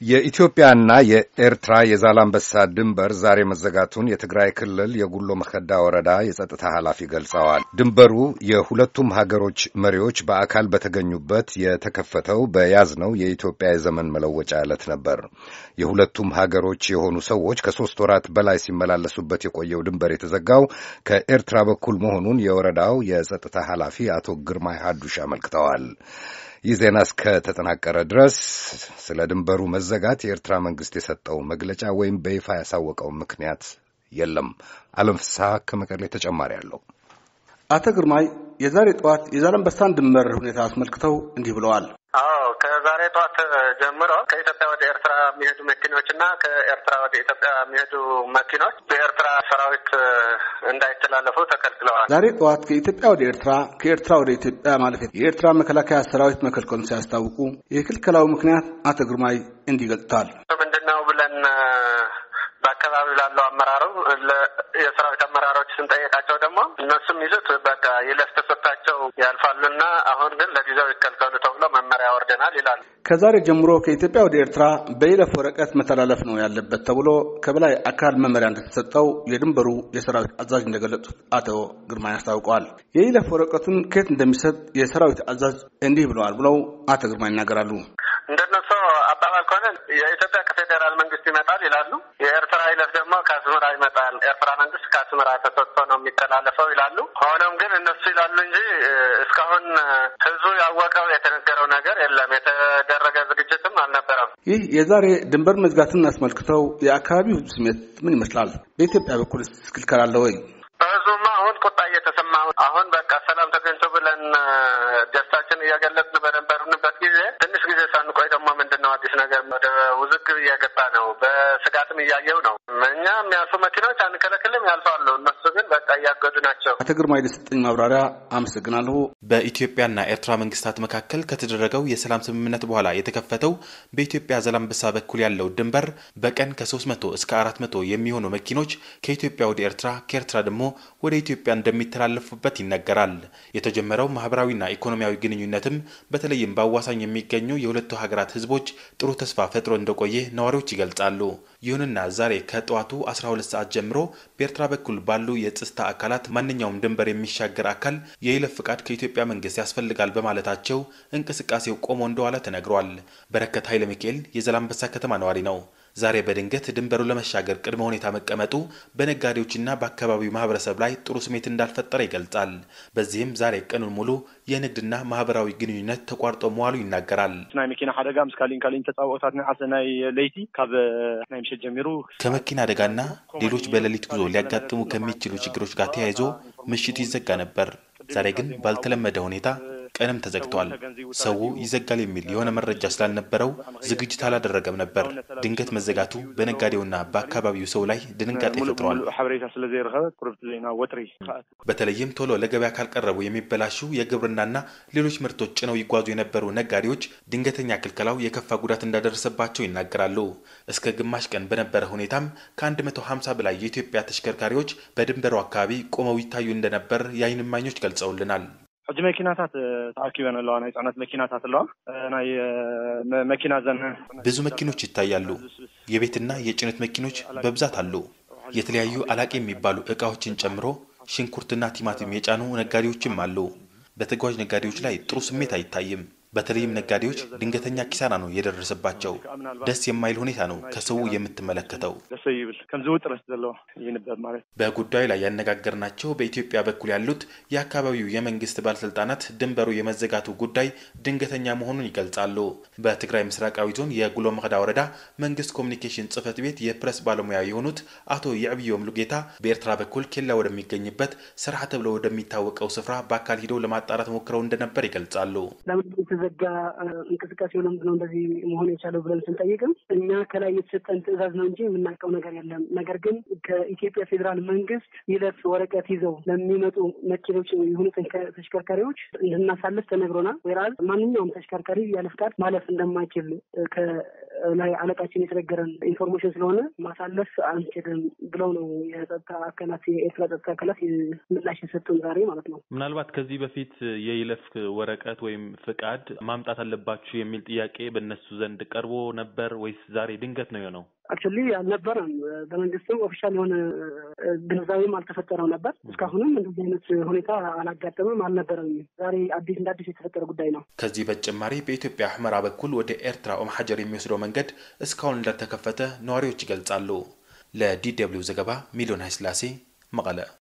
የኢትዮጵያና የኤርትራ የዛላምበሳ ድንበር ዛሬ መዘጋቱን የትግራይ ክልል የጉሎ መከዳ ወረዳ የጸጥታ ኃላፊ ገልጸዋል። ድንበሩ የሁለቱም ሀገሮች መሪዎች በአካል በተገኙበት የተከፈተው በያዝነው የኢትዮጵያ የዘመን መለወጫ ዕለት ነበር። የሁለቱም ሀገሮች የሆኑ ሰዎች ከሦስት ወራት በላይ ሲመላለሱበት የቆየው ድንበር የተዘጋው ከኤርትራ በኩል መሆኑን የወረዳው የጸጥታ ኃላፊ አቶ ግርማይ ሀዱሽ አመልክተዋል። ይህ ዜና እስከተጠናቀረ ድረስ ስለ ድንበሩ መዘጋት የኤርትራ መንግስት የሰጠው መግለጫ ወይም በይፋ ያሳወቀው ምክንያት የለም። አለም ፍስሐ ከመቀሌ ተጨማሪ አለው። አቶ ግርማይ የዛሬ ጠዋት የዛላምበሳን ድንበር ሁኔታ አስመልክተው እንዲህ ብለዋል። አዎ ከዛሬ ጠዋት ጀምሮ ከኢትዮጵያ ወደ ኤርትራ የሚሄዱ መኪኖች እና ከኤርትራ ወደ ኢትዮጵያ የሚሄዱ መኪኖች በኤርትራ ሰራዊት እንዳይተላለፉ ተከልክለዋል። ዛሬ ጠዋት ከኢትዮጵያ ወደ ኤርትራ፣ ከኤርትራ ወደ ኢትዮጵያ ማለት የኤርትራ መከላከያ ሰራዊት መከልከሉን ሲያስታውቁ የክልከላው ምክንያት አቶ ግርማይ እንዲህ ገልጸዋል። ምንድነው ብለን በአካባቢ ላለው አመራሩ የሰራዊት አመራሮች ስንጠየቃቸው ደግሞ እነሱም ይዙት በቃ ይለፍ ተሰጥቷቸው ያልፋሉና አሁን ግን ለጊዜው ይከልከሉ ተብሎ መመሪያ ወርደናል ይላሉ። ከዛሬ ጀምሮ ከኢትዮጵያ ወደ ኤርትራ በይለፍ ወረቀት መተላለፍ ነው ያለበት ተብሎ ከበላይ አካል መመሪያ እንደተሰጠው የድንበሩ የሰራዊት አዛዥ እንደገለጹት አቶ ግርማይ አስታውቀዋል። የይለፍ ወረቀቱን ከየት እንደሚሰጥ የሰራዊት አዛዥ እንዲህ ብለዋል ብለው አቶ ግርማይ ይናገራሉ። እንደነሱ አባባል ከሆነ የኢትዮጵያ ከፌዴራል መንግስት ይመጣል ይላሉ። የኤርትራ ይለፍ ደግሞ ከአስመራ ይመጣል። ኤርትራ መንግስት ከአስመራ ተሰጥቶ ነው የሚተላለፈው ይላሉ። ሆኖም ግን እነሱ ይላሉ እንጂ እስካሁን ህዝቡ ያወቀው የተነገረው ነገር የለም። የተደረገ ዝግጅትም አልነበረም። ይህ የዛሬ ድንበር መዝጋትን አስመልክተው የአካባቢው ህዝብ ስሜት ምን ይመስላል? በኢትዮጵያ በኩል ክልከላ አለ ወይ? በህዝቡማ አሁን ቁጣ እየተሰማ አሁን በቃ ሰላም ተገኝቶ ብለን ደስታችን እያገለጽን በነበርንበት ጊዜ ትንሽ ጊዜ ሳንቆይ ደግሞ ምንድን ነው አዲስ ነገር ወደ ውዝግብ እየገባ ነው። በስጋትም እያየው ነው። እኛ የሚያልፉ መኪኖች አንከለክልም፣ ያልፋሉ። እነሱ ግን በቃ እያገዱ ናቸው። አቶ ግርማ የሰጠኝ ማብራሪያ አመሰግናለሁ። በኢትዮጵያና ኤርትራ መንግስታት መካከል ከተደረገው የሰላም ስምምነት በኋላ የተከፈተው በኢትዮጵያ ዛላምበሳ በኩል ያለው ድንበር በቀን ከ300 እስከ 400 የሚሆኑ መኪኖች ከኢትዮጵያ ወደ ኤርትራ ከኤርትራ ደግሞ ወደ ኢትዮጵያ እንደሚተላለፉበት ይነገራል። የተጀመረው ማህበራዊና ኢኮኖሚያዊ ግንኙነትም በተለይም በአዋሳኝ የሚገኙ የሁለቱ ሀገራት ህዝቦች ጥሩ ተስፋ ፈጥሮ እንደቆየ ነዋሪዎች ይገልጻሉ። ይሁንና ዛሬ ከጠዋቱ 12 ሰዓት ጀምሮ በኤርትራ በኩል ባሉ የጸጥታ አካላት ማንኛውም ድንበር የሚሻገር አካል የይለፍ ፍቃድ ከኢትዮጵያ መንግስት ያስፈልጋል በማለታቸው እንቅስቃሴው ቆሞ እንደዋለ ተነግሯል። በረከት ኃይለ ሚካኤል የዛላምበሳ ከተማ ነዋሪ ነው። ዛሬ በድንገት ድንበሩ ለመሻገር ቅድመ ሁኔታ መቀመጡ በነጋዴዎችና በአካባቢው ማህበረሰብ ላይ ጥሩ ስሜት እንዳልፈጠረ ይገልጻል። በዚህም ዛሬ ቀኑን ሙሉ የንግድና ማህበራዊ ግንኙነት ተቋርጦ መዋሉ ይናገራል። ናይ መኪና ሓደጋ ምስ ካሊን ካሊን ተፃወታት ናይ ዓሰ ናይ ለይቲ ካብ ናይ ምሸት ጀሚሩ ከመኪና አደጋና ሌሎች በሌሊት ጉዞ ሊያጋጥሙ ከሚችሉ ችግሮች ጋር ተያይዞ ምሽቱ ይዘጋ ነበር። ዛሬ ግን ባልተለመደ ሁኔታ ቀንም ተዘግቷል። ሰው ይዘጋል የሚል የሆነ መረጃ ስላልነበረው ዝግጅት አላደረገም ነበር። ድንገት መዘጋቱ በነጋዴውና በአካባቢው ሰው ላይ ድንጋጤ ፈጥሯል። ሓበሬታ ስለዘይረኸበ ቁርብቲ ዜና ወጥሪ በተለይም ቶሎ ለገበያ ካልቀረቡ የሚበላሹ የግብርናና ሌሎች ምርቶች ጭነው ይጓዙ የነበሩ ነጋዴዎች ድንገተኛ ክልከላው የከፋ ጉዳት እንዳደረሰባቸው ይናገራሉ። እስከ ግማሽ ቀን በነበረ ሁኔታም ከ150 በላይ የኢትዮጵያ ተሽከርካሪዎች በድንበሩ አካባቢ ቆመው ይታዩ እንደነበር የዓይን እማኞች ገልጸውልናል። ሕጂ መኪናታት ተኣኪበን ኣለዋ ናይ ፅዕነት መኪናታት ኣለዋ ናይ መኪና ዘን ብዙ መኪኖች ይታያሉ። የቤትና የጭነት መኪኖች በብዛት አሉ። የተለያዩ አላቂ የሚባሉ እቃዎችን ጨምሮ ሽንኩርትና ቲማቲም የጫኑ ነጋዴዎችም አሉ። በተጓዥ ነጋዴዎች ላይ ጥሩ ስሜት አይታይም። በተለይም ነጋዴዎች ድንገተኛ ኪሳራ ነው የደረሰባቸው። ደስ የማይል ሁኔታ ነው ከሰው የምትመለከተው። ደስ ይብል ከምዚ ውጥረት ዘለዎ ይንበብ ማለት በጉዳዩ ላይ ያነጋገርናቸው በኢትዮጵያ በኩል ያሉት የአካባቢው የመንግስት ባለስልጣናት ድንበሩ የመዘጋቱ ጉዳይ ድንገተኛ መሆኑን ይገልጻሉ። በትግራይ ምስራቃዊ ዞን የጉሎ መክዳ ወረዳ መንግስት ኮሚኒኬሽን ጽህፈት ቤት የፕሬስ ባለሙያ የሆኑት አቶ የዕብዮም ሉጌታ በኤርትራ በኩል ኬላ ወደሚገኝበት ስርሐ ተብሎ ወደሚታወቀው ስፍራ በአካል ሂደው ለማጣራት ሞክረው እንደነበር ይገልጻሉ። ዘጋ እንቅስቃሴው ለምንድን ነው እንደዚህ መሆን የቻለው ብለን ስንጠይቅም እኛ ከላይ የተሰጠን ትዕዛዝ ነው እንጂ የምናውቀው ነገር የለም። ነገር ግን ከኢትዮጵያ ፌዴራል መንግስት ይለፍ ወረቀት ይዘው ለሚመጡ መኪኖች የሆኑ ተሽከርካሪዎች እንድናሳልፍ ተነግሮናል። ወይራል ማንኛውም ተሽከርካሪ ያለ ፍቃድ ማለፍ እንደማይችል ከላይ አለቃችን የተነገረን ኢንፎርሜሽን ስለሆነ ማሳለፍ አንችልም ብለው ነው የጸጥታ አካላት የኤርትራ ጸጥታ አካላት ምላሽ የሰጡን ዛሬ ማለት ነው። ምናልባት ከዚህ በፊት የይለፍ ወረቀት ወይም ፍቃድ ማምጣት አለባችሁ የሚል ጥያቄ በእነሱ ዘንድ ቀርቦ ነበር ወይስ ዛሬ ድንገት ነው የሆነው? አክቹዋሊ አልነበረም። በመንግስትም ኦፊሻል የሆነ ግንዛቤም አልተፈጠረም ነበር። እስካሁንም እንደዚህ አይነት ሁኔታ አላጋጠምም፣ አልነበረም። ዛሬ አዲስ እንደ አዲስ የተፈጠረ ጉዳይ ነው። ከዚህ በተጨማሪ በኢትዮጵያ ሁመራ በኩል ወደ ኤርትራ ኦም ሐጀር የሚወስደው መንገድ እስካሁን እንዳልተከፈተ ነዋሪዎች ይገልጻሉ። ለዲ ደብልዩ ዘገባ ሚሊዮን ኃይለሥላሴ መቀለ